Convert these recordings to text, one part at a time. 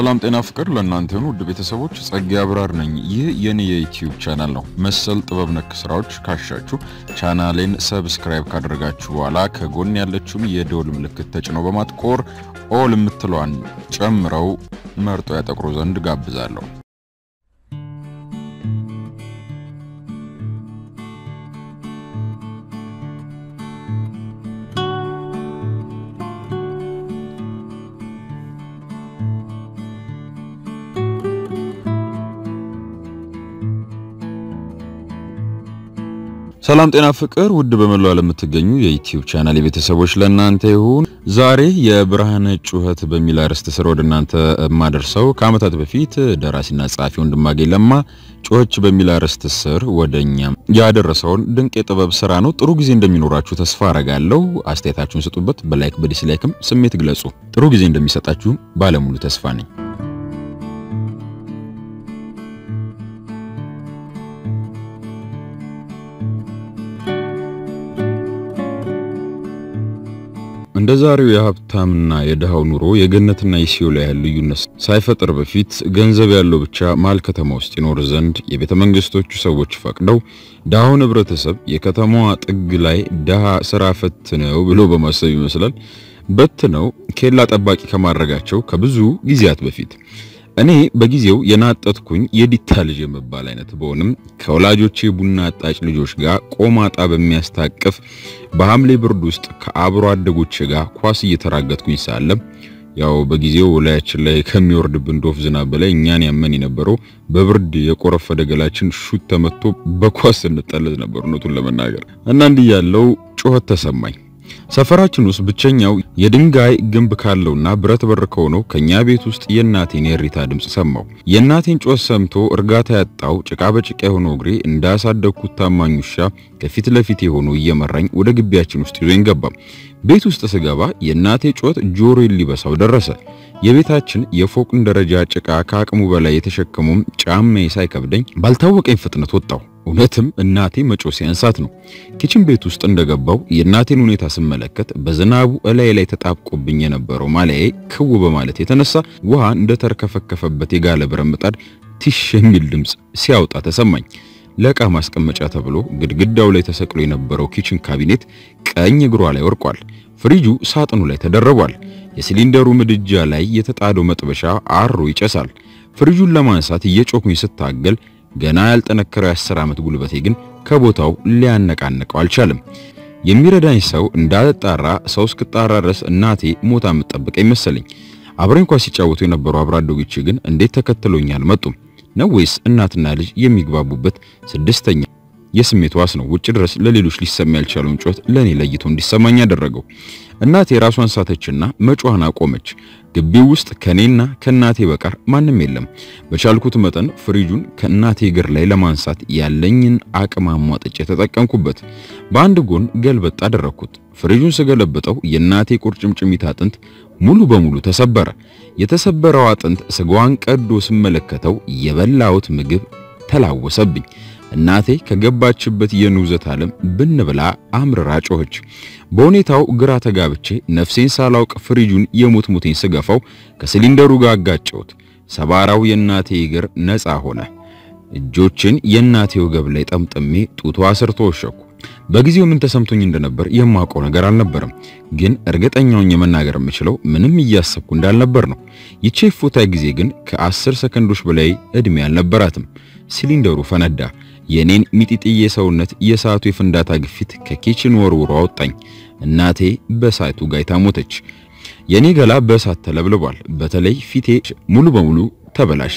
ሰላም ጤና ፍቅር ለእናንተ ይሁን ውድ ቤተሰቦች፣ ጸጋ አብራር ነኝ። ይህ የኔ የዩቲዩብ ቻናል ነው። መሰል ጥበብ ነክ ስራዎች ካሻችሁ ቻናሌን ሰብስክራይብ ካደረጋችሁ በኋላ ከጎን ያለችውን የደወል ምልክት ተጭነው በማጥቆር ኦል የምትለዋን ጨምረው መርጦ ያጠቅሩ ዘንድ ጋብዛለሁ። ሰላም ጤና ፍቅር ውድ በመላው ዓለም የምትገኙ የዩቲዩብ ቻናል የቤተሰቦች ለእናንተ ይሁን። ዛሬ የብርሃነ ጩኸት በሚል አርዕስት ስር ወደ እናንተ የማደርሰው ከዓመታት በፊት ደራሲና ጸሐፊ ወንድማገኝ ለማ ጩኸች በሚል አርዕስት ስር ወደኛ ያደረሰውን ድንቅ የጥበብ ስራ ነው። ጥሩ ጊዜ እንደሚኖራችሁ ተስፋ አረጋለሁ። አስተያየታችሁን ስጡበት። በላይክ በዲስላይክም ስሜት ግለጹ። ጥሩ ጊዜ እንደሚሰጣችሁ ባለሙሉ ተስፋ ነኝ። እንደ ዛሬው የሀብታምና የድሃው ኑሮ የገነትና የሲኦል ያህል ልዩነት ሳይፈጥር በፊት ገንዘብ ያለው ብቻ መሀል ከተማ ውስጥ ይኖር ዘንድ የቤተ መንግስቶቹ ሰዎች ፈቅደው ድሃውን ህብረተሰብ የከተማዋ ጥግ ላይ ድሃ ስራ ፈት ነው ብሎ በማሰብ ይመስላል በት ነው ኬላ ጠባቂ ከማድረጋቸው ከብዙ ጊዜያት በፊት እኔ በጊዜው የናጠትኩኝ የዲታ ልጅ የመባል አይነት በሆንም ከወላጆቼ ቡና አጣጭ ልጆች ጋር ቆማጣ በሚያስታቅፍ በሐምሌ ብርድ ውስጥ ከአብሮ አደጎቼ ጋር ኳስ እየተራገጥኩኝ ሳለ ያው በጊዜው ላያችን ላይ ከሚወርድብን ዶፍ ዝናብ በላይ እኛን ያመን የነበረው በብርድ የቆረፈደ ገላችን ሹት ተመቶ በኳስ እንጠለዝ ነበር እውነቱን ለመናገር እና እንዲህ ያለው ጩኸት ተሰማኝ። ሰፈራችን ውስጥ ብቸኛው የድንጋይ ግንብ ካለውና ብረት በር ከሆነው ከኛ ቤት ውስጥ የእናቴን የእሪታ ድምፅ ሰማው። የእናቴን ጮት ሰምቶ እርጋታ ያጣው ጭቃ በጭቃ የሆነው እግሬ እንዳሳደግኩት ታማኝ ውሻ ከፊት ለፊት የሆኑ እየመራኝ ወደ ግቢያችን ውስጥ ይዞኝ ገባ። ቤት ውስጥ ስገባ የእናቴ ጮት ጆሮዬን ሊበሳው ደረሰ። የቤታችን የፎቅን ደረጃ ጭቃ ከአቅሙ በላይ የተሸከሙም ጫማዬ ሳይከብደኝ ባልታወቀኝ ፍጥነት ወጣው። እውነትም እናቴ መጮ ሲያንሳት ነው። ኪችን ቤት ውስጥ እንደገባው የእናቴን ሁኔታ ስመለከት በዝናቡ እላይ ላይ ተጣብቆብኝ የነበረው ማሊያዬ ክው በማለት የተነሳ ውሃ እንደተርከፈከፈበት የጋለ ብረት ምጣድ ቲሽ የሚል ድምፅ ሲያወጣ ተሰማኝ። ለዕቃ ማስቀመጫ ተብሎ ግድግዳው ላይ ተሰቅሎ የነበረው ኪችን ካቢኔት ቀኝ እግሯ ላይ ወርቋል። ፍሪጁ ሳጥኑ ላይ ተደርቧል። የሲሊንደሩ ምድጃ ላይ የተጣደው መጥበሻ አሮ ይጨሳል። ፍሪጁን ለማንሳት እየጮኩኝ ስታገል ገና ያልጠነከረው የአስር ዓመት ጉልበቴ ግን ከቦታው ሊያነቃንቀው አልቻለም። የሚረዳኝ ሰው እንዳልጣራ ሰው እስክጣራ ድረስ እናቴ ሞታ የምትጠብቀኝ መሰለኝ። አብረኝ ኳስ ሲጫወቱ የነበሩ አብሮ አደጎቼ ግን እንዴት ተከትሎኝ አልመጡም? ነው ወይስ እናትና ልጅ የሚግባቡበት ስድስተኛ የስሜት ዋስ ነው ውጭ ድረስ ለሌሎች ሊሰማ ያልቻለውን ጩኸት ለኔ ለይቶ እንዲሰማኝ ያደረገው? እናቴ ራሷን ሳተችና መጮሃን አቆመች። ግቢው ውስጥ ከኔና ከእናቴ በቀር ማንም የለም። በቻልኩት መጠን ፍሪጁን ከእናቴ እግር ላይ ለማንሳት ያለኝን አቅም አሟጥጬ ተጠቀምኩበት። በአንድ ጎን ገልበጥ አደረግኩት። ፍሪጁን ስገለብጠው የእናቴ ቁርጭምጭሚት አጥንት ሙሉ በሙሉ ተሰበረ። የተሰበረው አጥንት ስጋዋን ቀዶ ስመለከተው የበላሁት ምግብ ተላወሰብኝ። እናቴ ከገባችበት የንውዘት ዓለም ብን ብላ አምርራ ጮኸች። በሁኔታው ግራ ተጋብቼ ነፍሴን ሳላውቅ ፍሪጁን የሞት ሞቴን ስገፋው ከሲሊንደሩ ጋር አጋጨሁት። ሰባራው የእናቴ እግር ነፃ ሆነ። እጆችን የእናቴ ወገብ ላይ ጠምጥሜ ጡቷ ስር ተወሸኩ። በጊዜው ምን ተሰምቶኝ እንደነበር የማውቀው ነገር አልነበረም። ግን እርግጠኛውን የመናገር የምችለው ምንም እያሰብኩ እንዳልነበር ነው። ይቼ ፎታ ጊዜ ግን ከአስር ሰከንዶች በላይ ዕድሜ አልነበራትም። ሲሊንደሩ ፈነዳ። የኔን ሚጢጥዬ ሰውነት የሰዓቱ የፍንዳታ ግፊት ከኪችን ወርውሮ አወጣኝ። እናቴ በእሳቱ ጋይታ ሞተች። የኔ ገላ በእሳት ተለብልቧል። በተለይ ፊቴ ሙሉ በሙሉ ተበላሸ።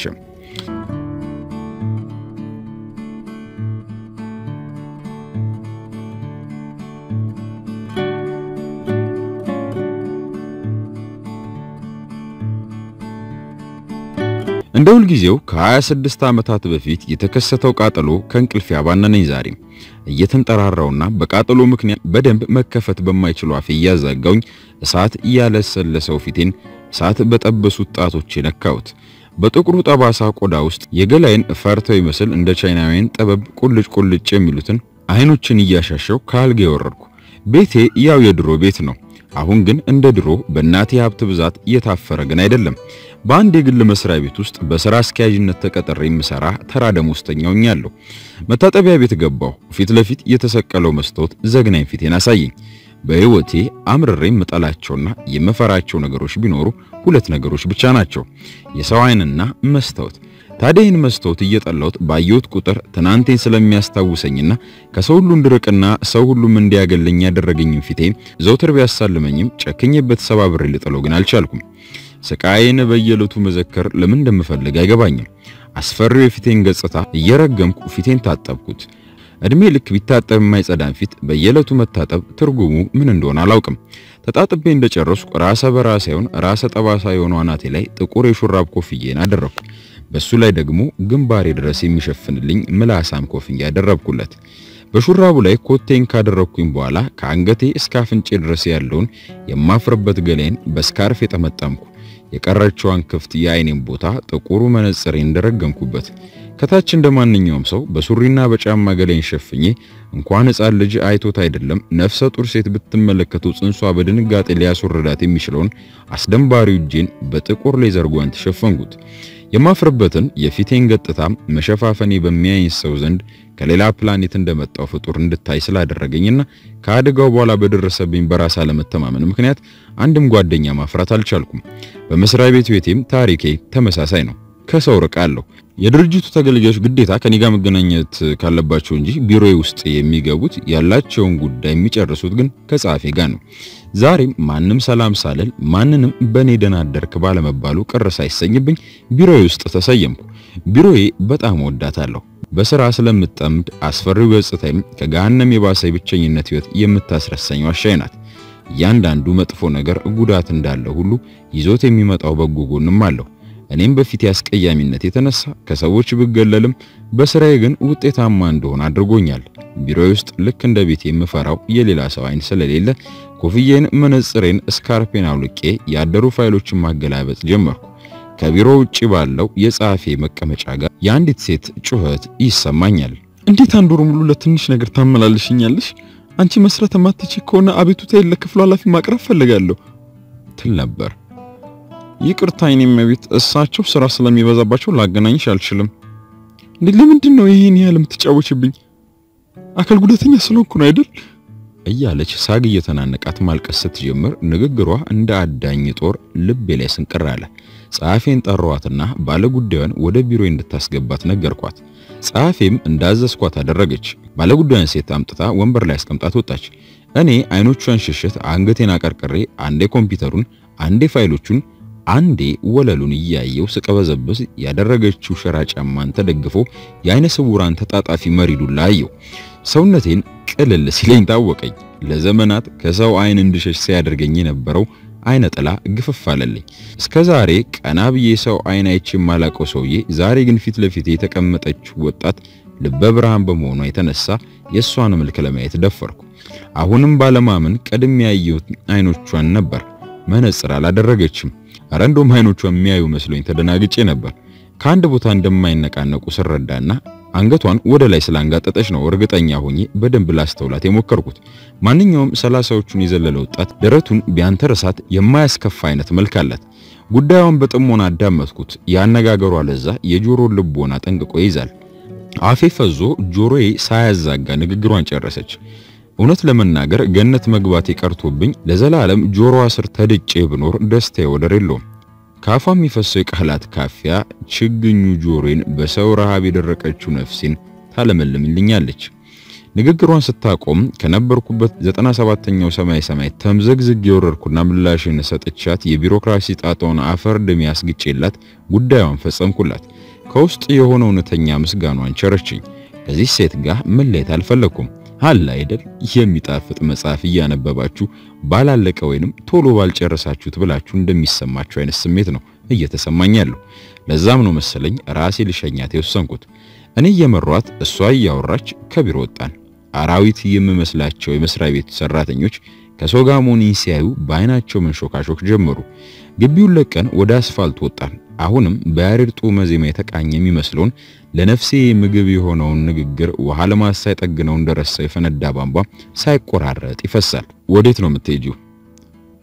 እንደ ሁልጊዜው ከ26 ዓመታት በፊት የተከሰተው ቃጠሎ ከእንቅልፍ ያባነነኝ ዛሬ እየተንጠራራውና በቃጠሎ ምክንያት በደንብ መከፈት በማይችሉ አፌ እያዛጋውኝ እሳት እያለሰለሰው ፊቴን እሳት በጠበሱት ጣቶቼ ነካሁት። በጥቁሩ ጠባሳ ቆዳ ውስጥ የገላይን ፈርተው ይመስል እንደ ቻይናውያን ጠበብ ቁልጭ ቁልጭ የሚሉትን አይኖችን እያሻሸው ከአልጋ የወረድኩ። ቤቴ ያው የድሮ ቤት ነው። አሁን ግን እንደ ድሮ በእናቴ ሀብት ብዛት እየታፈረ ግን አይደለም። በአንድ የግል መስሪያ ቤት ውስጥ በሥራ አስኪያጅነት ተቀጥሬ የምሰራ ተራ ደመወዝተኛ ሆኛለሁ። መታጠቢያ ቤት ገባሁ። ፊት ለፊት የተሰቀለው መስታወት ዘግናኝ ፊቴን አሳየኝ። በሕይወቴ አምርሬ የምጠላቸውና የምፈራቸው ነገሮች ቢኖሩ ሁለት ነገሮች ብቻ ናቸው፣ የሰው ዓይንና መስታወት። ታዲያ ይህን መስታወት እየጠላሁት ባየሁት ቁጥር ትናንቴን ስለሚያስታውሰኝና ከሰው ሁሉ እንድርቅና ሰው ሁሉም እንዲያገለኝ ያደረገኝም ፊቴን ዘውትር ቢያሳልመኝም ጨክኜበት ሰባብሬ ልጥለው ግን አልቻልኩም። ስቃዬን በየዕለቱ መዘከር ለምን እንደምፈልግ አይገባኝም። አስፈሪው የፊቴን ገጽታ እየረገምኩ ፊቴን ታጠብኩት። እድሜ ልክ ቢታጠብ የማይጸዳን ፊት በየዕለቱ መታጠብ ትርጉሙ ምን እንደሆነ አላውቅም። ተጣጥቤ እንደጨረስኩ ራሰ በራ ሳይሆን ራሰ ጠባሳ የሆነው አናቴ ላይ ጥቁር የሹራብ ኮፍዬን አደረግኩ። በሱ ላይ ደግሞ ግንባሬ ድረስ የሚሸፍንልኝ ምላሳም ኮፍያ ያደረብኩለት። በሹራቡ ላይ ኮቴን ካደረግኩኝ በኋላ ከአንገቴ እስከ አፍንጬ ድረስ ያለውን የማፍርበት ገላዬን በስካርፍ የጠመጠምኩ። የቀረችዋን ክፍት የአይኔን ቦታ ጥቁሩ መነጽሬ እንደረገምኩበት ከታች እንደ ማንኛውም ሰው በሱሪና በጫማ ገላዬን ሸፍኜ እንኳን ሕፃን ልጅ አይቶት አይደለም ነፍሰ ጡር ሴት ብትመለከተው ጽንሷ በድንጋጤ ሊያስወርዳት የሚችለውን አስደንባሪው እጄን በጥቁር ሌዘር ጓንት ሸፈንኩት። የማፍርበትን የፊቴን ገጥታ መሸፋፈኔ በሚያይኝ ሰው ዘንድ ከሌላ ፕላኔት እንደመጣው ፍጡር እንድታይ ስላደረገኝና ከአደጋው በኋላ በደረሰብኝ በራስ አለመተማመን ምክንያት አንድም ጓደኛ ማፍራት አልቻልኩም። በመስሪያ ቤት ቤቴም ታሪኬ ተመሳሳይ ነው። ከሰው ርቃለሁ። የድርጅቱ ተገልጋዮች ግዴታ ከኔ ጋር መገናኘት ካለባቸው እንጂ ቢሮዬ ውስጥ የሚገቡት ያላቸውን ጉዳይ የሚጨርሱት ግን ከጸሐፌ ጋር ነው። ዛሬም ማንም ሰላም ሳልል ማንንም በኔ ደህና አደርክ ባለመባሉ ቅር ሳይሰኝብኝ ቢሮዬ ውስጥ ተሰየምኩ። ቢሮዬ በጣም ወዳታለሁ። በስራ ስለምጠምድ አስፈሪው ገጽታዬም ከገሃነም የባሰ ብቸኝነት ህይወት የምታስረሳኝ ዋሻዬ ናት። እያንዳንዱ መጥፎ ነገር ጉዳት እንዳለ ሁሉ ይዞት የሚመጣው በጎ ጎንም አለው። እኔም በፊት አስቀያሚነት የተነሳ ከሰዎች ብገለልም በስራዬ ግን ውጤታማ እንደሆነ አድርጎኛል። ቢሮዬ ውስጥ ልክ እንደ ቤት የምፈራው የሌላ ሰው አይን ስለሌለ ኮፍዬን፣ መነጽሬን፣ ስካርፔን አውልቄ ያደሩ ፋይሎችን ማገላበጥ ጀመርኩ። ከቢሮ ውጪ ባለው የጸሐፊ መቀመጫ ጋር የአንዲት ሴት ጩኸት ይሰማኛል። እንዴት አንድ ወር ሙሉ ለትንሽ ነገር ታመላልሽኛለሽ? አንቺ መስራት የማትች ከሆነ አቤቱታዬን ለክፍሉ ኃላፊ ማቅረብ ፈልጋለሁ ትል ነበር። ይቅርታ የኔ እመቤት፣ እሳቸው ስራ ስለሚበዛባቸው ላገናኝሽ አልችልም። እንዴ ለምንድን ነው ይሄን ያህል የምትጫወችብኝ? አካል ጉዳተኛ ስለሆንኩ ነው አይደል? እያለች ሳግ እየተናነቃት ማልቀስ ስትጀምር ንግግሯ እንደ አዳኝ ጦር ልቤ ላይ ስንቅር አለ። ጸሐፌን ጠራዋትና ባለጉዳዩን ወደ ቢሮ እንድታስገባት ነገርኳት። ጸሐፌም እንዳዘዝኳት አደረገች። ባለጉዳዩን ሴት አምጥታ ወንበር ላይ አስቀምጣት ወጣች። እኔ አይኖቿን ሽሽት አንገቴን አቀርቅሬ አንዴ ኮምፒውተሩን አንዴ ፋይሎቹን አንዴ ወለሉን እያየው ስቀበዘብስ ያደረገችው ሸራ ጫማን ተደግፎ የአይነ ስውራን ተጣጣፊ መሪዱላ አየው። ሰውነቴን ቅልል ሲለኝ ታወቀኝ። ለዘመናት ከሰው አይን እንድሸሽ ሲያደርገኝ የነበረው አይነ ጥላ ግፍፍ አለልኝ። እስከ ዛሬ ቀና ብዬ ሰው አይን አይቼ የማላቀው ሰውዬ ዛሬ ግን ፊት ለፊቴ የተቀመጠችው ወጣት ልበ ብርሃን በመሆኗ የተነሳ የእሷን መልክ ለማየት ደፈርኩ። አሁንም ባለማመን ቀድሜ ያየሁት አይኖቿን ነበር። መነጽር አላደረገችም። አረ እንደውም አይኖቿ የሚያዩ መስሎኝ ተደናግጬ ነበር። ከአንድ ቦታ እንደማይነቃነቁ ስረዳና አንገቷን ወደ ላይ ስላንጋጠጠች ነው እርግጠኛ ሆኜ በደንብ ላስተውላት የሞከርኩት። ማንኛውም ሰላሳዎቹን የዘለለ ወጣት ደረቱን ቢያንተርሳት የማያስከፋ አይነት መልክ አላት። ጉዳዩን በጥሞና አዳመጥኩት። የአነጋገሯ ለዛ የጆሮ ልቦና ጠንቅቆ ይይዛል። አፌ ፈዞ ጆሮዬ ሳያዛጋ ንግግሯን ጨረሰች። እውነት ለመናገር ገነት መግባቴ ቀርቶብኝ ለዘላለም ጆሮዋ ስር ተድጬ ብኖር ደስታዬ ወደር የለውም። ካፏ የሚፈሰው የቃላት ካፊያ ችግኙ ጆሮዬን በሰው ረሃብ የደረቀችው ነፍሴን ታለመልምልኛለች። ንግግሯን ስታቆም ከነበርኩበት 97ኛው ሰማይ ሰማይ ተምዘግዝግ የወረድኩና ምላሽን ሰጥቻት የቢሮክራሲ ጣጣውን አፈር ድሜ አስግጬላት ጉዳዩን ፈጸምኩላት። ከውስጥ የሆነ እውነተኛ ምስጋኗን ቸረችኝ። ከዚህ ሴት ጋር መለየት አልፈለኩም። አለ አይደል የሚጣፍጥ መጽሐፍ እያነበባችሁ ባላለቀ ወይንም ቶሎ ባልጨረሳችሁት ብላችሁ እንደሚሰማችሁ አይነት ስሜት ነው እየተሰማኝ ያለው። ለዛም ነው መሰለኝ ራሴ ልሸኛት የወሰንኩት። እኔ እየመሯት እሷ እያወራች ከቢሮ ወጣን። አራዊት የምመስላቸው የመስሪያ ቤት ሰራተኞች ከሰው ጋር መሆኔን ሲያዩ በአይናቸው መንሾካሾክ ጀመሩ። ግቢውን ለቀን ወደ አስፋልት ወጣን። አሁንም በያሬድ ጡመ ዜማ የተቃኘ የሚመስለውን ለነፍሴ ምግብ የሆነውን ንግግር ውሃ ለማሳ ሳይጠግነው እንደረሳው የፈነዳ ቧንቧ ሳይቆራረጥ ይፈሳል። ወዴት ነው የምትሄጂው?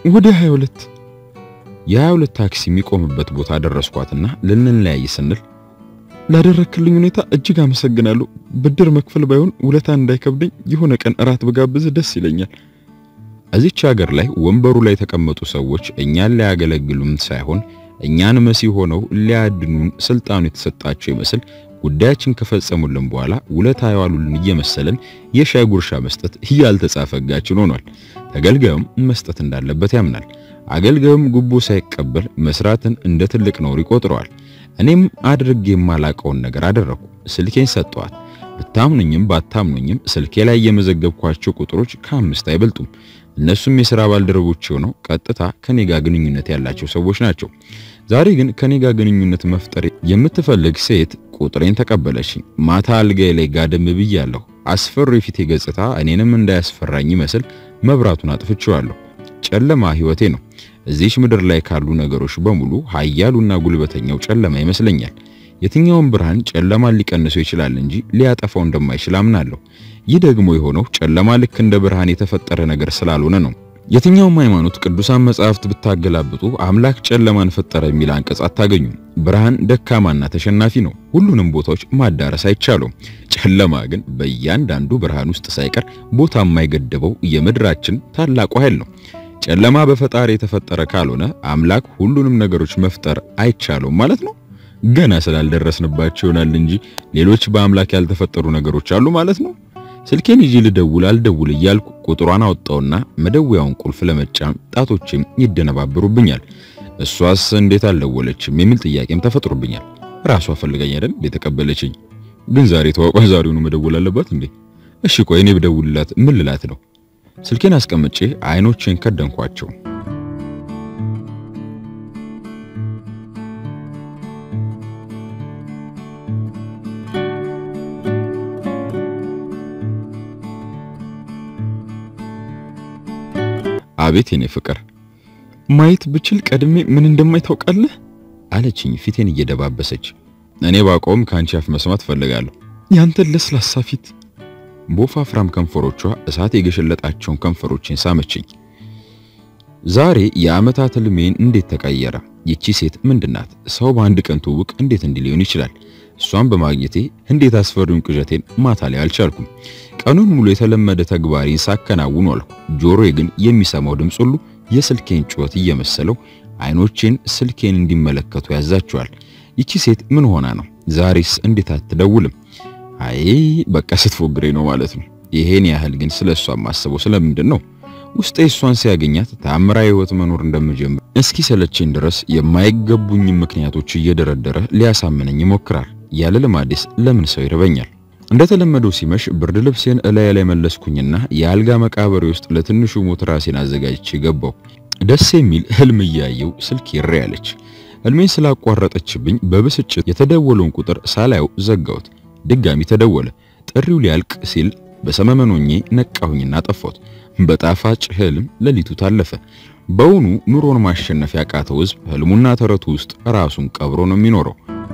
ወደ 22 የ22 ታክሲ የሚቆምበት ቦታ ደረስኳትና ልንለያይ ስንል ላደረክልኝ ሁኔታ እጅግ አመሰግናለሁ። ብድር መክፈል ባይሆን ውለታ እንዳይከብደኝ የሆነ ቀን እራት በጋብዝ ደስ ይለኛል። እዚች ሀገር ላይ ወንበሩ ላይ የተቀመጡ ሰዎች እኛን ሊያገለግሉን ሳይሆን እኛን መሲህ ሆነው ሊያድኑን ስልጣኑ የተሰጣቸው ይመስል ጉዳያችን ከፈጸሙልን በኋላ ውለታ የዋሉልን እየመሰለን የሻይ ጉርሻ መስጠት ያልተጻፈ ሕጋችን ሆኗል። ተገልጋዩም መስጠት እንዳለበት ያምናል። አገልጋዩም ጉቦ ሳይቀበል መስራትን እንደ ትልቅ ነውር ይቆጥረዋል። እኔም አድርጌ የማላቀውን ነገር አደረኩ። ስልኬን ሰጠዋት። ብታምኑኝም ባታምኑኝም ስልኬ ላይ የመዘገብኳቸው ቁጥሮች ከአምስት አይበልጡም። እነሱም የሥራ ባልደረቦች ሆነው ቀጥታ ከኔ ጋር ግንኙነት ያላቸው ሰዎች ናቸው። ዛሬ ግን ከኔ ጋር ግንኙነት መፍጠር የምትፈልግ ሴት ቁጥሬን ተቀበለችኝ። ማታ አልጋዬ ላይ ጋደም ብያለሁ። አስፈሪ የፊቴ ገጽታ እኔንም እንዳያስፈራኝ ይመስል መብራቱን አጥፍቼዋለሁ። ጨለማ ሕይወቴ ነው። እዚች ምድር ላይ ካሉ ነገሮች በሙሉ ኃያሉና ጉልበተኛው ጨለማ ይመስለኛል። የትኛውም ብርሃን ጨለማን ሊቀንሰው ይችላል እንጂ ሊያጠፋው እንደማይችል አምናለሁ። ይህ ደግሞ የሆነው ጨለማ ልክ እንደ ብርሃን የተፈጠረ ነገር ስላልሆነ ነው። የትኛውም ሃይማኖት ቅዱሳን መጻሕፍት ብታገላብጡ አምላክ ጨለማን ፈጠረ የሚል አንቀጽ አታገኙም። ብርሃን ደካማና ተሸናፊ ነው። ሁሉንም ቦታዎች ማዳረስ አይቻሉም። ጨለማ ግን በእያንዳንዱ ብርሃን ውስጥ ሳይቀር ቦታ የማይገድበው የምድራችን ታላቁ ኃይል ነው። ጨለማ በፈጣሪ የተፈጠረ ካልሆነ አምላክ ሁሉንም ነገሮች መፍጠር አይቻለውም ማለት ነው። ገና ስላልደረስንባቸው ይሆናል እንጂ ሌሎች በአምላክ ያልተፈጠሩ ነገሮች አሉ ማለት ነው። ስልኬን ይዤ ልደውል አልደውል እያልኩ ቁጥሯን አወጣውና መደወያውን ቁልፍ ለመጫን ጣቶቼም ይደነባብሩብኛል። እሷስ እንዴት አልደወለችም የሚል ጥያቄም ተፈጥሮብኛል። ራሷ ፈልጋኝ አይደል የተቀበለችኝ? ግን ዛሬ ተዋቋ ዛሬውኑ መደወል አለባት እንዴ? እሺ ቆይ እኔ ብደውልላት ምን ልላት ነው? ስልኬን አስቀምጬ አይኖቼን ከደንኳቸው። አቤት የኔ ፍቅር ማየት ብችል ቀድሜ ምን እንደማይ ታውቃለህ? አለችኝ ፊቴን እየደባበሰች። እኔ ባቆም ከአንቺ አፍ መስማት ፈልጋለሁ። ያንተን ለስላሳ ፊት በወፋፍራም ከንፈሮቿ እሳት የገሸለጣቸውን ከንፈሮችን ሳመችኝ። ዛሬ የዓመታት ህልሜን እንዴት ተቀየረ? ይቺ ሴት ምንድናት? ሰው በአንድ ቀን ትውውቅ እንዴት እንዲህ ሊሆን ይችላል? እሷን በማግኘቴ እንዴት አስፈሪውን ቅዠቴን ማታ ላይ አልቻልኩም። ቀኑን ሙሉ የተለመደ ተግባሬን ሳከናውን ዋልኩ። ጆሮዬ ግን የሚሰማው ድምፅ ሁሉ የስልኬን ጩኸት እየመሰለው አይኖቼን ስልኬን እንዲመለከቱ ያዛቸዋል። ይቺ ሴት ምን ሆና ነው? ዛሬስ እንዴት አትደውልም? አይ በቃ ስትፎግሬ ነው ማለት ነው። ይሄን ያህል ግን ስለሷ ማስበው ስለምንድን ነው? ውስጤ እሷን ሲያገኛት ታምራዊ ህይወት መኖር እንደምጀምር እስኪ ሰለቸኝ ድረስ የማይገቡኝ ምክንያቶች እየደረደረ ሊያሳምነኝ ይሞክራል። ያለ ልማዴስ ለምን ሰው ይርበኛል? እንደተለመደው ሲመሽ ብርድ ልብሴን እላዬ ላይ መለስኩኝና የአልጋ መቃብሬ ውስጥ ለትንሹ ሞት ራሴን አዘጋጅቼ ገባሁ። ደስ የሚል ህልም እያየው ስልክ ይሬ ያለች ህልሜን ስላቋረጠችብኝ በብስጭት የተደወለውን ቁጥር ሳላየው ዘጋሁት። ድጋሚ ተደወለ። ጥሪው ሊያልቅ ሲል በሰመመኖኜ ነቃሁኝና ጠፋሁት። በጣፋጭ ህልም ሌሊቱ ታለፈ። በውኑ ኑሮን ማሸነፍ ያቃተው ህዝብ ህልሙና ተረቱ ውስጥ ራሱን ቀብሮ ነው የሚኖረው።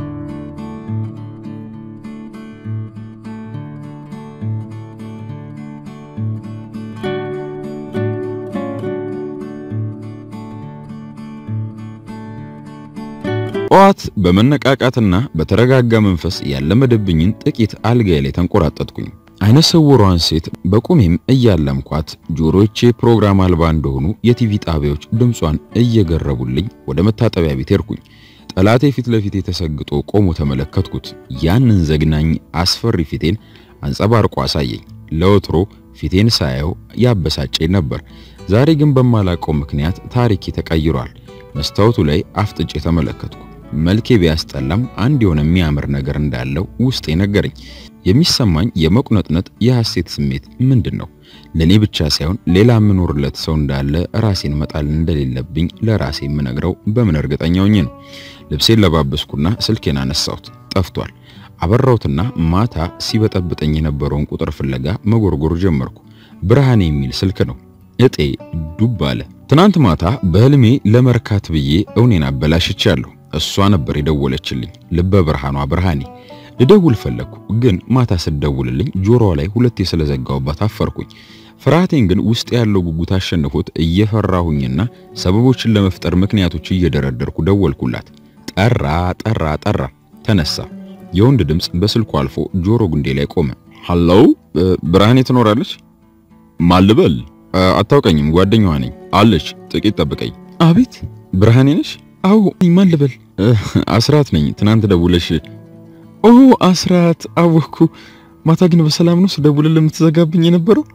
ጠዋት በመነቃቃትና በተረጋጋ መንፈስ ያለመደብኝን ጥቂት አልጋዬ ላይ ተንቆራጠጥኩኝ። አይነ ስውሯን ሴት በቁሜም እያለምኳት ጆሮቼ ፕሮግራም አልባ እንደሆኑ የቲቪ ጣቢያዎች ድምጿን እየገረቡልኝ ወደ መታጠቢያ ቤት ሄድኩኝ። ጠላቴ ፊት ለፊቴ ተሰግጦ ቆሞ ተመለከትኩት። ያንን ዘግናኝ አስፈሪ ፊቴን አንጸባርቆ አሳየኝ። ለወትሮ ፊቴን ሳየው ያበሳጨኝ ነበር። ዛሬ ግን በማላውቀው ምክንያት ታሪኬ ተቀይሯል። መስታወቱ ላይ አፍጥጬ ተመለከትኩ። መልኬ ቢያስጠላም አንድ የሆነ የሚያምር ነገር እንዳለው ውስጤ ነገረኝ። የሚሰማኝ የመቁነጥነጥ የሐሴት ስሜት ምንድን ነው? ለኔ ብቻ ሳይሆን ሌላ የምኖርለት ሰው እንዳለ ራሴን መጣል እንደሌለብኝ ለራሴ የምነግረው በምን እርግጠኛ ሆኜ ነው? ልብሴን ለባበስኩና ስልኬን አነሳሁት። ጠፍቷል። አበራሁትና ማታ ሲበጠብጠኝ የነበረውን ቁጥር ፍለጋ መጎርጎር ጀመርኩ። ብርሃኔ የሚል ስልክ ነው። እጤ ዱብ አለ። ትናንት ማታ በህልሜ ለመርካት ብዬ እውኔን አበላሽቻለሁ። እሷ ነበር የደወለችልኝ፣ ልበ ብርሃኗ ብርሃኔ። ልደውል ፈለግኩ፣ ግን ማታ ስደውልልኝ ጆሮዋ ላይ ሁለቴ ስለዘጋውባት አፈርኩኝ። ፍርሃቴን ግን ውስጥ ያለው ጉጉት አሸንፎት እየፈራሁኝና ሰበቦችን ለመፍጠር ምክንያቶች እየደረደርኩ ደወልኩላት። ጠራ ጠራ ጠራ፣ ተነሳ። የወንድ ድምፅ በስልኩ አልፎ ጆሮ ጉንዴ ላይ ቆመ። ሀሎ ብርሃኔ ትኖራለች? ማልበል አታውቀኝም፣ ጓደኛዋ ነኝ አለች። ጥቂት ጠብቀኝ። አቤት ብርሃኔ ነሽ? አዎ ማን ልበል? አስራት ነኝ። ትናንት ደውለሽ ኦ አስራት፣ አወኩ። ማታ ግን በሰላም ነው ስደውልልህ የምትዘጋብኝ የነበረው?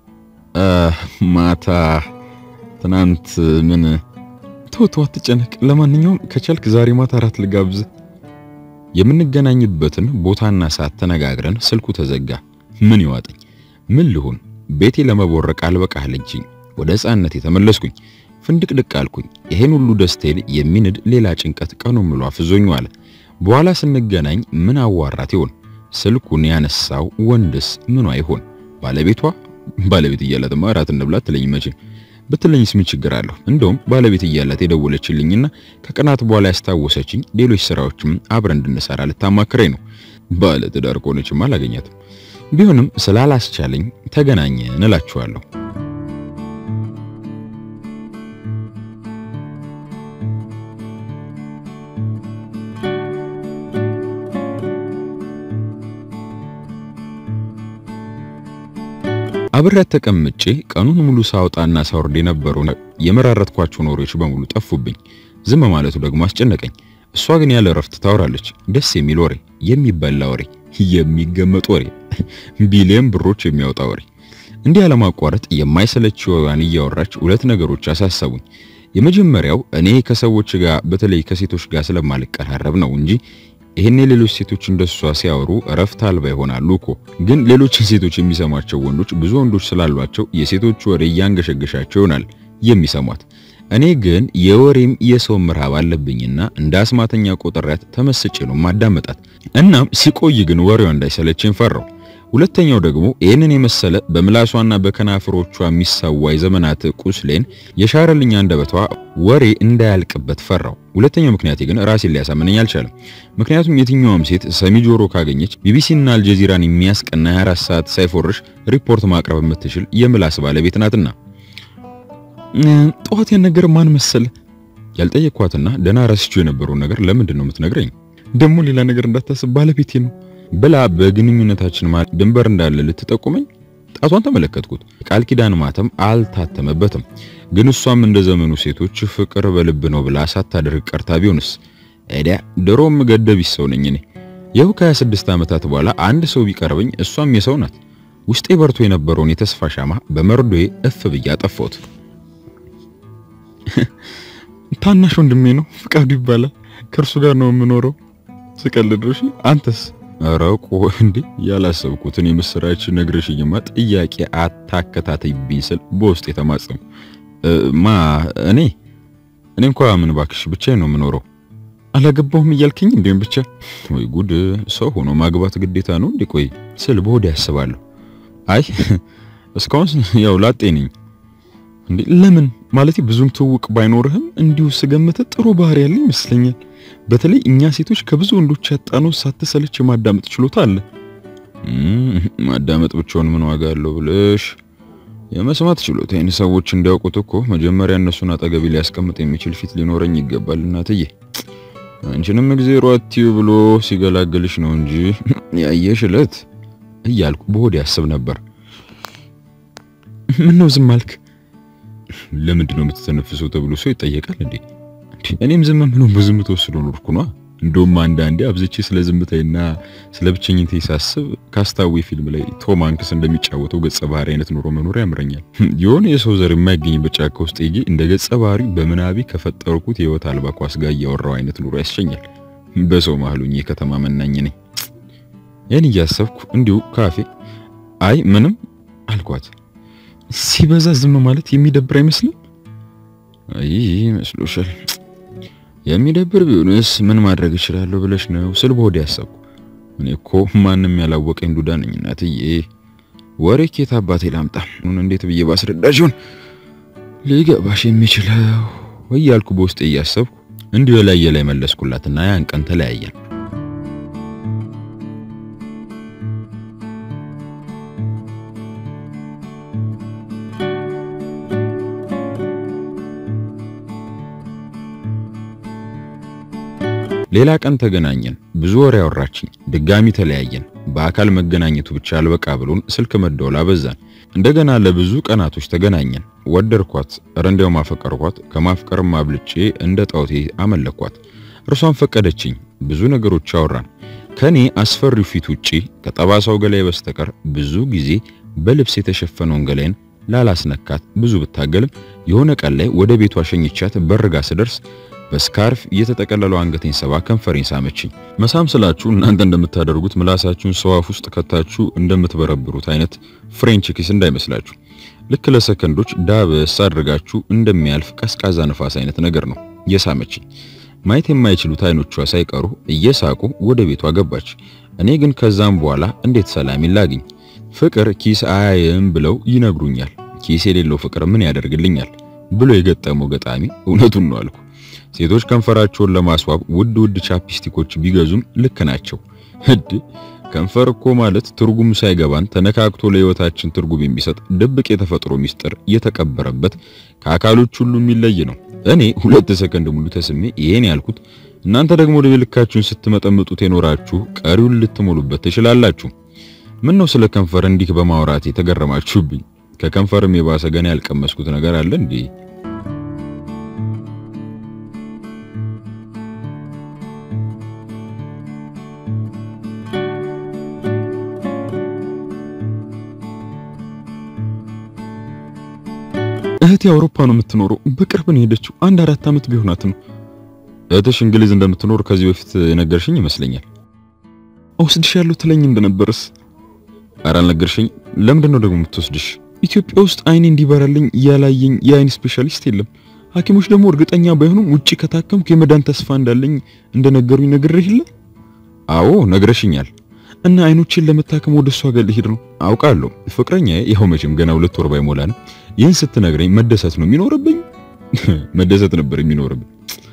ማታ ትናንት ምን ተው ተው፣ አትጨነቅ። ለማንኛውም ከቻልክ ዛሬ ማታ አራት ልጋብዝ። የምንገናኝበትን ቦታና ሰዓት ተነጋግረን ስልኩ ተዘጋ። ምን ይዋጠኝ? ምን ልሁን? ቤቴ ለመቦረቅ አልበቃለችኝ። ወደ ሕፃንነት የተመለስኩኝ ፍንድቅድቅ አልኩኝ። ይሄን ሁሉ ደስታዬን የሚንድ ሌላ ጭንቀት ቀኑን ሙሉ አፍዞኝ ዋለ። በኋላ ስንገናኝ ምን አዋራት ይሆን? ስልኩን ያነሳው ወንድስ ምኗ ይሆን? ባለቤቷ? ባለቤት እያላትማ እራት እንብላ ትለኝ መቼ ብትለኝስ ምን ችግር አለሁ? እንደውም ባለቤት እያላት የደወለችልኝና ከቀናት በኋላ ያስታወሰችኝ ሌሎች ስራዎችም አብረን እንድንሰራ ልታማክረኝ ነው። ባለ ትዳር ከሆነችም አላገኛትም። ቢሆንም ስላላስቻለኝ ተገናኘን እላችኋለሁ። አብሬያት ተቀምጬ ቀኑን ሙሉ ሳውጣና ሳወርድ የነበሩ የመራረጥኳቸው ኖሮች በሙሉ ጠፉብኝ። ዝም ማለቱ ደግሞ አስጨነቀኝ። እሷ ግን ያለ እረፍት ታወራለች። ደስ የሚል ወሬ፣ የሚበላ ወሬ፣ የሚገመጥ ወሬ፣ ቢሊየን ብሮች የሚያወጣ ወሬ። እንዲህ ያለማቋረጥ የማይሰለች ወሬዋን እያወራች ሁለት ነገሮች አሳሰቡኝ። የመጀመሪያው እኔ ከሰዎች ጋር በተለይ ከሴቶች ጋር ስለማልቀራረብ ነው እንጂ ይሄን ሌሎች ሴቶች እንደሷ ሲያወሩ እረፍት አልባ ይሆናሉ እኮ። ግን ሌሎችን ሴቶች የሚሰማቸው ወንዶች ብዙ ወንዶች ስላሏቸው የሴቶች ወሬ እያንገሸገሻቸው ይሆናል የሚሰሟት። እኔ ግን የወሬም የሰው ምርሃብ አለብኝና እንደ አስማተኛ ቆጥሬያት ተመስጬ ነው ማዳመጣት። እናም ሲቆይ ግን ወሬዋ እንዳይሰለችኝ ፈራው። ሁለተኛው ደግሞ ይህንን የመሰለ በምላሷና በከናፍሮቿ የሚሳዋ የዘመናት ቁስሌን የሻረልኝ አንደበቷ ወሬ እንዳያልቅበት ፈራው። ሁለተኛው ምክንያቴ ግን ራሴን ሊያሳምነኝ አልቻለም። ምክንያቱም የትኛውም ሴት ሰሚ ጆሮ ካገኘች ቢቢሲና አልጀዚራን የሚያስቀና 24 ሰዓት ሳይፎርሽ ሪፖርት ማቅረብ የምትችል የምላስ ባለቤት ናትና። ጠዋት ያን ነገር ማን መሰለ ያልጠየኳትና ደህና ረስቼው የነበረውን ነገር ለምንድን ነው የምትነግረኝ? ደግሞ ሌላ ነገር እንዳታስብ ባለቤቴ ነው ብላ በግንኙነታችን ማለት ድንበር እንዳለ ልትጠቁመኝ ጣቷን ተመለከትኩት። ቃል ኪዳን ማተም አልታተመበትም። ግን እሷም እንደ ዘመኑ ሴቶች ፍቅር በልብ ነው ብላ ሳታደርግ ቀርታ ቢሆንስ? ኤዲያ ድሮም ገደቢስ ሰው ነኝ እኔ። ይኸው ከ26 ዓመታት በኋላ አንድ ሰው ቢቀርበኝ እሷም የሰው ናት። ውስጤ በርቶ የነበረውን የተስፋ ሻማ በመርዶዬ እፍ ብዬ አጠፋሁት። ታናሽ ወንድሜ ነው፣ ፍቃዱ ይባላል። ከእርሱ ጋር ነው የምኖረው። ስቀልድሽ። አንተስ? ኧረ ቆይ እንዴ ያላሰብኩትን የምስራች ነግረሽኝማ ጥያቄ አታከታተይብኝ ስል በውስጥ የተማጸሙ ማ እኔ እኔ እንኳ ምን ባክሽ ብቻዬን ነው የምኖረው። አላገባሁም እያልከኝ እንዴም ብቻ ወይ ጉድ! ሰው ሆኖ ማግባት ግዴታ ነው እንዴ? ቆይ ስል በሆዴ ያስባለሁ። አይ እስካሁን ያው ላጤ ነኝ። እንዴ ለምን ማለት ብዙም ትውውቅ ባይኖርህም እንዲሁ ስገምተ ጥሩ ባህሪ ያለ ይመስለኛል። በተለይ እኛ ሴቶች ከብዙ ወንዶች ያጣነው ሳትሰለች የማዳመጥ ችሎታ አለ። ማዳመጥ ብቻውን ምን ዋጋ አለው ብለሽ የመስማት ችሎታዬን ሰዎች እንዲያውቁት እኮ መጀመሪያ እነሱን አጠገቤ ሊያስቀምጥ የሚችል ፊት ሊኖረኝ ይገባል። እናትዬ አንቺንም እግዜሮ አትዩ ብሎ ሲገላገልሽ ነው እንጂ ያየሽ እለት እያልኩ በሆዴ ያስብ ነበር። ምን ነው ዝም አልክ? ለምንድን ነው የምትተነፍሰው ተብሎ ሰው ይጠየቃል እንዴ? እኔም ዝም ምነው በዝም ተወስዶ ኖርኩ ነው። እንደውም አንዳንዴ አብዝቼ ስለ ዝምታዬና ስለ ብቸኝነቴ ሳስብ ካስታዊ ፊልም ላይ ቶም ሃንክስ እንደሚጫወተው ገጸ ባህሪ አይነት ኑሮ መኖር ያምረኛል። የሆነ የሰው ዘር የማይገኝበት ጫካ ውስጥ ሄጄ እንደ ገጸ ባህሪ በምናቢ ከፈጠርኩት የህይወት አልባ ኳስ ጋር እያወራው አይነት ኑሮ ያስቸኛል። በሰው መሀሉኝ የከተማ መናኝ ነኝ። ይህን እያሰብኩ እንዲሁ ካፌ አይ ምንም አልኳት። ሲበዛ ዝም ማለት የሚደብር አይመስልም? አይ መስሎሻል? የሚደብር ቢሆንስ ምን ማድረግ እችላለሁ ብለሽ ነው ስል በሆዴ ያሰብኩ። እኔ እኮ ማንም ያላወቀኝ ዱዳ ነኝ እናትዬ። ወሬ ኬት አባቴ ላምጣ? እንዴት ብዬ ባስረዳሽ ይሆን ሊገባሽ የሚችለው እያልኩ በውስጤ እያሰብኩ እንዲሁ ላይ ላይ መለስኩላትና ያን ቀን ተለያየን። ሌላ ቀን ተገናኘን። ብዙ ወሬ አወራችኝ። ድጋሚ ተለያየን። በአካል መገናኘቱ ብቻ አልበቃ ብሎን ስልክ መደወል አበዛን። እንደገና ለብዙ ቀናቶች ተገናኘን። ወደድኳት፣ እረ እንዲያው ማፈቀርኳት። ከማፍቀርም አብልጬ እንደ ጣውቴ አመለኳት። እርሷን ፈቀደችኝ። ብዙ ነገሮች አወራን። ከኔ አስፈሪው ፊት ውጪ ከጠባሳው ገላይ በስተቀር ብዙ ጊዜ በልብስ የተሸፈነውን ገላይን ላላስነካት ብዙ ብታገልም የሆነ ቀን ላይ ወደ ቤቷ ሸኝቻት በርጋ ስደርስ በስካርፍ የተጠቀለለው አንገቴን ሰባ ከንፈሬን ሳመችኝ። መሳም ስላችሁ እናንተ እንደምታደርጉት ምላሳችሁን ሰዋፍ ውስጥ ከታችሁ እንደምትበረብሩት አይነት ፍሬንች ኪስ እንዳይመስላችሁ። ልክ ለሰከንዶች ዳበስ አድርጋችሁ እንደሚያልፍ ቀዝቃዛ ነፋስ አይነት ነገር ነው የሳመችኝ። ማየት የማይችሉት አይኖቿ ሳይቀሩ እየሳቁ ወደ ቤቷ ገባች። እኔ ግን ከዛም በኋላ እንዴት ሰላም ላግኝ? ፍቅር ኪስ አያይም ብለው ይነግሩኛል። ኪስ የሌለው ፍቅር ምን ያደርግልኛል ብሎ የገጠመው ገጣሚ እውነቱን ነው አልኩ። ሴቶች ከንፈራቸውን ለማስዋብ ውድ ውድ ቻፕስቲኮች ቢገዙም ልክ ናቸው። ህድ ከንፈር እኮ ማለት ትርጉም ሳይገባን ተነካክቶ ለህይወታችን ትርጉም የሚሰጥ ድብቅ የተፈጥሮ ሚስጥር የተቀበረበት ከአካሎች ሁሉ የሚለይ ነው። እኔ ሁለት ሰከንድ ሙሉ ተስሜ ይሄን ያልኩት እናንተ ደግሞ ዕድሜ ልካችሁን ስትመጠምጡት የኖራችሁ ቀሪውን ልትሞሉበት ትችላላችሁ። ምን ነው ስለ ከንፈር እንዲህ በማውራት የተገረማችሁብኝ? ከከንፈርም የባሰ ገና ያልቀመስኩት ነገር አለ እንዴ? እህቴ አውሮፓ ነው የምትኖረው። በቅርብ ነው ሄደችው። አንድ አራት ዓመት ቢሆናት ነው። እህትሽ እንግሊዝ እንደምትኖር ከዚህ በፊት የነገርሽኝ ይመስለኛል። እወስድሻለሁ ትለኝ እንደነበርስ? ኧረ አልነገርሽኝ። ለምንድን ነው ደግሞ የምትወስድሽ? ኢትዮጵያ ውስጥ አይኔ እንዲበራልኝ ያላየኝ የአይን ስፔሻሊስት የለም። ሐኪሞች ደግሞ እርግጠኛ ባይሆኑም ውጪ ከታከምኩ የመዳን ተስፋ እንዳለኝ እንደነገሩኝ ነግሬህ የለ? አዎ ነግረሽኛል። እና አይኖችን ለመታከም ወደ እሷ ጋር ልሄድ ነው። አውቃለሁ። ፍቅረኛዬ ይኸው መቼም ገና ሁለት ወር ባይሞላንም ይህን ስትነግረኝ መደሰት ነው የሚኖርብኝ። መደሰት ነበር የሚኖርብኝ።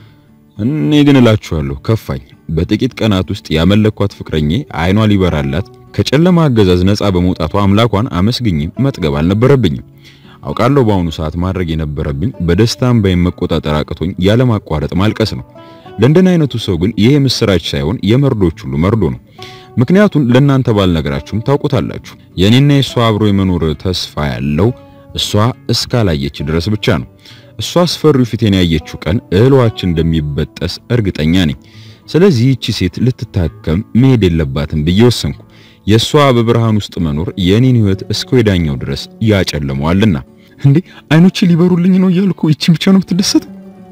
እኔ ግን እላችኋለሁ ከፋኝ። በጥቂት ቀናት ውስጥ ያመለኳት ፍቅረኛዬ አይኗ ሊበራላት ከጨለማ አገዛዝ ነፃ በመውጣቷ አምላኳን አመስግኝ መጥገብ አልነበረብኝም። አውቃለሁ በአሁኑ ሰዓት ማድረግ የነበረብኝ በደስታም ባይም መቆጣጠር አቅቶኝ ያለማቋረጥ ማልቀስ ነው። ለእንደን አይነቱ ሰው ግን ይሄ ምስራች ሳይሆን የመርዶች ሁሉ መርዶ ነው። ምክንያቱም ለእናንተ ባልነገራችሁም ታውቁታላችሁ። የኔና የሷ አብሮ የመኖር ተስፋ ያለው እሷ እስካላየች ድረስ ብቻ ነው። እሷ አስፈሪው ፊቴን ያየችው ቀን እህሏችን እንደሚበጠስ እርግጠኛ ነኝ። ስለዚህ ይቺ ሴት ልትታከም መሄድ የለባትም ብዬ ወሰንኩ። የእሷ በብርሃን ውስጥ መኖር የኔን ሕይወት እስከ ወዳኛው ድረስ ያጨልመዋልና። እንዴ አይኖቼ ሊበሩልኝ ነው እያልኩ ይቺ ብቻ ነው የምትደሰት?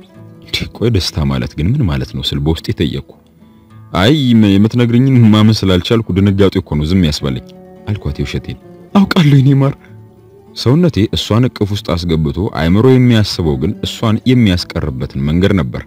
ቆይ ደስታ ማለት ግን ምን ማለት ነው ስል በውስጤ ጠየቅኩ። አይ የምትነግርኝን ማመን ስላልቻልኩ ድንጋጤ እኮ ነው ዝም ያስባለኝ አልኳት የውሸቴን። አውቃለሁ የኔ ማር ሰውነቴ እሷን እቅፍ ውስጥ አስገብቶ አይምሮ የሚያስበው ግን እሷን የሚያስቀርበትን መንገድ ነበር።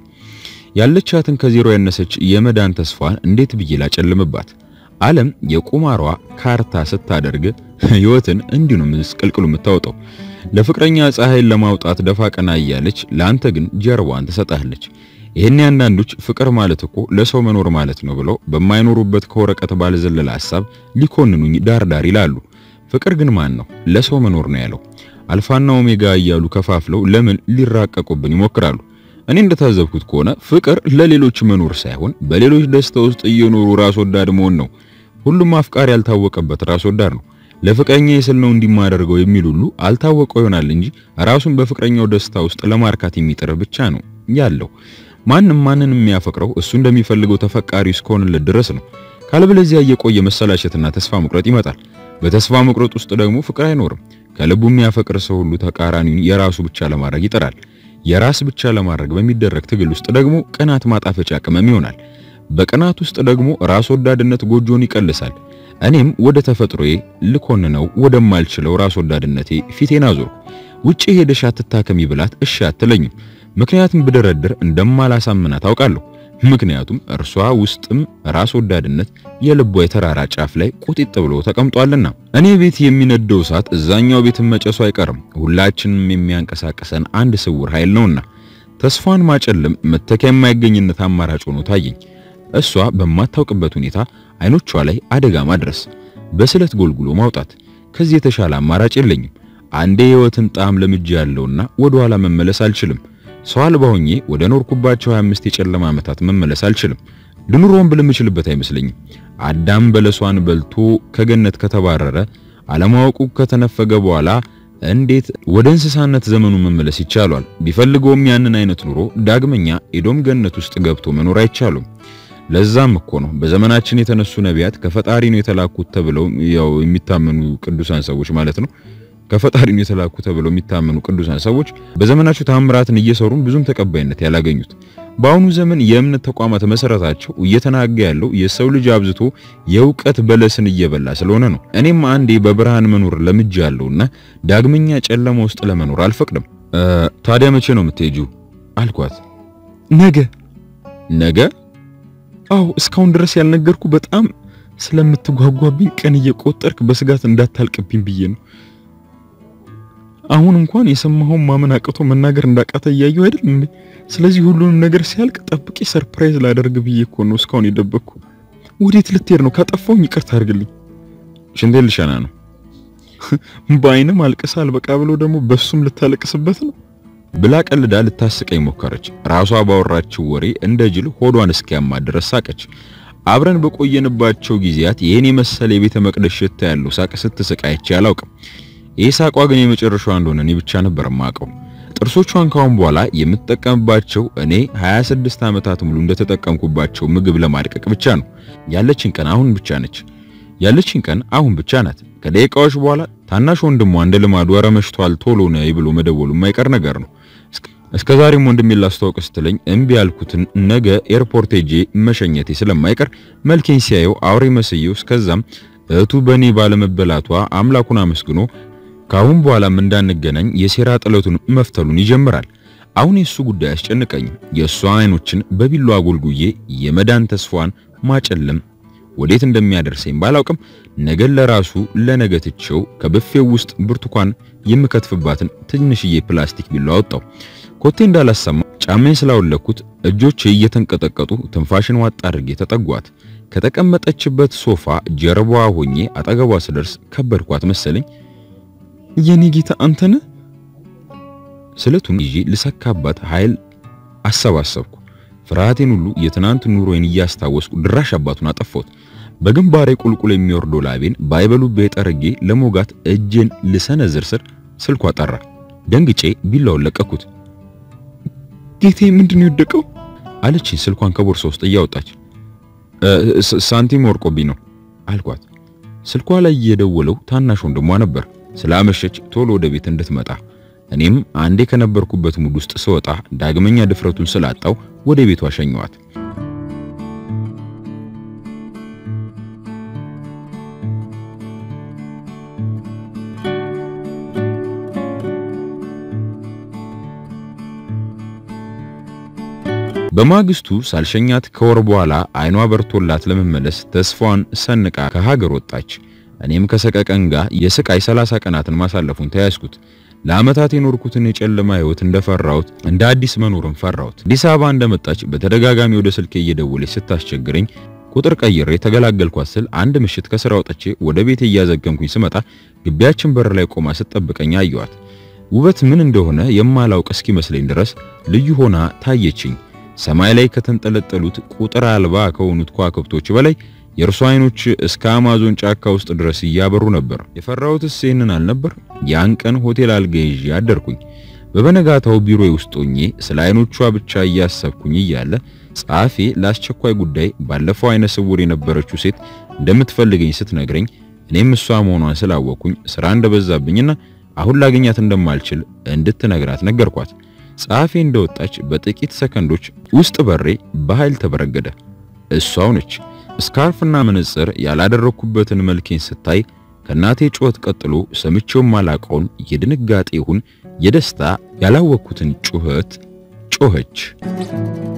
ያለቻትን ከዜሮ ያነሰች የመዳን ተስፋን እንዴት ብዬ ላጨልምባት? ዓለም የቁማሯ ካርታ ስታደርግ ሕይወትን እንዲሁ ነው ምስቅልቅሉ የምታወጣው። ለፍቅረኛ ፀሐይን ለማውጣት ደፋ ቀና እያለች ለአንተ ግን ጀርባዋን ትሰጣለች። ይህን አንዳንዶች ፍቅር ማለት እኮ ለሰው መኖር ማለት ነው ብለው በማይኖሩበት ከወረቀት ባልዘለለ ሐሳብ ሊኮንኑኝ ዳርዳር ይላሉ። ፍቅር ግን ማን ነው ለሰው መኖር ነው ያለው? አልፋና ኦሜጋ እያሉ ከፋፍለው ለምን ሊራቀቁብን ይሞክራሉ? እኔ እንደታዘብኩት ከሆነ ፍቅር ለሌሎች መኖር ሳይሆን በሌሎች ደስታ ውስጥ እየኖሩ ራስ ወዳድ መሆን ነው። ሁሉም አፍቃሪ ያልታወቀበት ራስ ወዳድ ነው። ለፍቅረኛ የስል ነው እንዲማደርገው የሚል ሁሉ አልታወቀው ይሆናል እንጂ ራሱን በፍቅረኛው ደስታ ውስጥ ለማርካት የሚጥር ብቻ ነው ያለው። ማንም ማንንም የሚያፈቅረው እሱ እንደሚፈልገው ተፈቃሪ እስከሆነለት ድረስ ነው። ካለበለዚያ እየቆየ መሰላቸትና ተስፋ መቁረጥ ይመጣል። በተስፋ መቁረጥ ውስጥ ደግሞ ፍቅር አይኖርም። ከልቡ የሚያፈቅር ሰው ሁሉ ተቃራኒውን የራሱ ብቻ ለማድረግ ይጥራል። የራስ ብቻ ለማድረግ በሚደረግ ትግል ውስጥ ደግሞ ቅናት ማጣፈጫ ቅመም ይሆናል። በቅናት ውስጥ ደግሞ ራስ ወዳድነት ጎጆን ይቀልሳል። እኔም ወደ ተፈጥሮዬ ልኮንነው ወደማልችለው ራስ ወዳድነቴ ፊቴን አዞርኩ። ውጪ ሄደሽ አትታከሚ ብላት እሺ አትለኝም። ምክንያቱም ብደረድር እንደማላሳምናት አውቃለሁ። ምክንያቱም እርሷ ውስጥም ራስ ወዳድነት የልቧ የተራራ ጫፍ ላይ ቁጢጥ ብሎ ተቀምጧልና እኔ ቤት የሚነደው እሳት እዛኛው ቤት መጨሱ አይቀርም። ሁላችንም የሚያንቀሳቀሰን አንድ ስውር ኃይል ነውና ተስፋን ማጨለም መተኪያ የማይገኝነት አማራጭ ሆኖ ታየኝ። እሷ በማታውቅበት ሁኔታ አይኖቿ ላይ አደጋ ማድረስ፣ በስለት ጎልጉሎ ማውጣት። ከዚህ የተሻለ አማራጭ የለኝም። አንዴ የህይወትን ጣዕም ለምጄ ያለውና ወደ ኋላ መመለስ አልችልም። ሰው አልባ ሆኜ ወደ ኖርኩባቸው 25 የጨለማ ዓመታት መመለስ አልችልም። ልኑሮን ብል የምችልበት አይመስለኝም። አዳም በለሷን በልቶ ከገነት ከተባረረ አለማወቁ ከተነፈገ በኋላ እንዴት ወደ እንስሳነት ዘመኑ መመለስ ይቻላል? ቢፈልገውም ያንን አይነት ኑሮ ዳግመኛ ኤዶም ገነት ውስጥ ገብቶ መኖር አይቻሉም። ለዛም እኮ ነው በዘመናችን የተነሱ ነቢያት ከፈጣሪ ነው የተላኩት ተብለው ያው የሚታመኑ ቅዱሳን ሰዎች ማለት ነው ከፈጣሪ ነው የተላኩ ተብለው የሚታመኑ ቅዱሳን ሰዎች በዘመናቸው ታምራትን እየሰሩም ብዙም ተቀባይነት ያላገኙት። በአሁኑ ዘመን የእምነት ተቋማት መሰረታቸው እየተናጋ ያለው የሰው ልጅ አብዝቶ የእውቀት በለስን እየበላ ስለሆነ ነው። እኔም አንዴ በብርሃን መኖር ለምጅ ያለውና ዳግመኛ ጨለማ ውስጥ ለመኖር አልፈቅድም። ታዲያ መቼ ነው የምትሄጂው? አልኳት። ነገ ነገ? አዎ፣ እስካሁን ድረስ ያልነገርኩ በጣም ስለምትጓጓብኝ ቀን እየቆጠርክ በስጋት እንዳታልቅብኝ ብዬ ነው። አሁን እንኳን የሰማኸውን ማመን አቅቶ መናገር እንዳቃተ እያየሁ አይደል እንዴ? ስለዚህ ሁሉንም ነገር ሲያልቅ ጠብቄ ሰርፕራይዝ ላደርግ ብዬ እኮ ነው እስካሁን የደበቅኩ። ወዴት ልትሄድ ነው? ካጠፋሁኝ ይቅርታ አድርግልኝ። ሽንቴን ልሸና ነው። በአይንም አልቅሳ አልበቃ ብሎ ደግሞ በሱም ልታለቅስበት ነው ብላ ቀልዳ ልታስቀኝ ሞከረች። ራሷ ባወራችው ወሬ እንደ ጅል ሆዷን እስኪያማ ድረስ ሳቀች። አብረን በቆየንባቸው ጊዜያት ይህን የመሰለ የቤተ መቅደስ ሽታ ያለው ሳቅ ስትስቅ አይቼ አላውቅም። ይህ ሳቋ ግን የመጨረሻዋ እንደሆነ እኔ ብቻ ነበር የማውቀው። ጥርሶቿን ካሁን በኋላ የምትጠቀምባቸው እኔ 26 ዓመታት ሙሉ እንደተጠቀምኩባቸው ምግብ ለማድቀቅ ብቻ ነው። ያለችን ቀን አሁን ብቻ ነች። ያለችን ቀን አሁን ብቻ ናት። ከደቂቃዎች በኋላ ታናሽ ወንድሟ እንደ ልማዱ ኧረ መሽቷል ቶሎ ነይ ብሎ መደወሉ የማይቀር ነገር ነው። እስከ ዛሬም ወንድሜ ላስተዋውቅ ስትለኝ እምቢ ያልኩትን ነገ ኤርፖርት ሄጄ መሸኘቴ ስለማይቀር መልኬን ሲያየው አውሬ መስየው እስከዛም እህቱ በእኔ ባለመበላቷ አምላኩን አመስግኖ ካሁን በኋላም እንዳንገናኝ የሴራ ጥለቱን መፍተሉን ይጀምራል። አሁን የሱ ጉዳይ አስጨንቀኝም። የእሷ አይኖችን በቢሏ አጎልጉዬ የመዳን ተስፋዋን ማጨለም ወዴት እንደሚያደርሰኝ ባላውቅም ነገን ለራሱ ለነገ ትቼው ከብፌው ውስጥ ብርቱካን የምከትፍባትን ትንሽዬ ፕላስቲክ ቢሏ አወጣው። ኮቴ እንዳላሰማ ጫማዬን ስላወለኩት እጆቼ እየተንቀጠቀጡ ትንፋሽን ዋጥ አድርጌ ተጠጓት። ከተቀመጠችበት ሶፋ ጀርባዋ ሆኜ አጠገቧ ስደርስ ከበድኳት መሰለኝ። የኔ ጌታ አንተነ ስለቱን ይዤ ልሰካባት ኃይል አሰባሰብኩ። ፍርሃቴን ሁሉ የትናንት ኑሮዬን እያስታወስኩ ድራሽ አባቱን አጠፋሁት። በግንባሬ ቁልቁል የሚወርደው ላቤን ባይበሉቤ ጠርጌ ለሞጋት እጄን ልሰነዝር ስር ስልኳ ጠራ። ደንግጬ ቢላውን ለቀኩት። ጌቴ ምንድነው የወደቀው? አለችኝ ስልኳን ከቦርሳ ውስጥ እያወጣች። ሳንቲም ወርቆብኝ ነው አልኳት። ስልኳ ላይ የደወለው ታናሽ ወንድሟ ነበር። ስላመሸች ቶሎ ወደ ቤት እንድትመጣ እኔም አንዴ ከነበርኩበት ሙድ ውስጥ ስወጣ ዳግመኛ ድፍረቱን ስላጣው ወደ ቤቷ ሸኘዋት። በማግስቱ ሳልሸኛት ከወር በኋላ አይኗ በርቶላት ለመመለስ ተስፋዋን ሰንቃ ከሀገር ወጣች። እኔም ከሰቀቀን ጋር የስቃይ ሰላሳ ቀናትን ማሳለፉን ተያዝኩት። ለዓመታት የኖርኩትን የጨለማ ሕይወት እንደፈራሁት እንደ አዲስ መኖርን ፈራሁት። አዲስ አበባ እንደመጣች በተደጋጋሚ ወደ ስልኬ እየደወለች ስታስቸግረኝ ቁጥር ቀይሬ ተገላገልኳት ስል አንድ ምሽት ከስራ ወጥቼ ወደ ቤቴ እያዘገምኩኝ ስመጣ ግቢያችን በር ላይ ቆማ ስትጠብቀኝ አየኋት። ውበት ምን እንደሆነ የማላውቅ እስኪመስለኝ ድረስ ልዩ ሆና ታየችኝ። ሰማይ ላይ ከተንጠለጠሉት ቁጥር አልባ ከሆኑት ከዋክብቶች በላይ የእርሷ አይኖች እስከ አማዞን ጫካ ውስጥ ድረስ እያበሩ ነበር። የፈራሁትስ ይህንን አልነበር። ያን ቀን ሆቴል አልጋ ይዤ አደርኩኝ። በበነጋታው ቢሮዬ ውስጥ ሆኜ ስለ አይኖቿ ብቻ እያሰብኩኝ እያለ ጸሐፌ ለአስቸኳይ ጉዳይ ባለፈው አይነ ስውር የነበረችው ሴት እንደምትፈልገኝ ስትነግረኝ እኔም እሷ መሆኗን ስላወቅኩኝ ስራ እንደበዛብኝና አሁን ላገኛት እንደማልችል እንድትነግራት ነገርኳት። ጸሐፌ እንደወጣች በጥቂት ሰከንዶች ውስጥ በሬ በኃይል ተበረገደ። እሷው ነች። ስካርፍና መነጽር ያላደረኩበትን መልኬን ስታይ ከናቴ ጩኸት ቀጥሎ ሰምቼው ማላቀውን የድንጋጤ ይሁን የደስታ ያላወቅኩትን ጩኸት ጮኸች።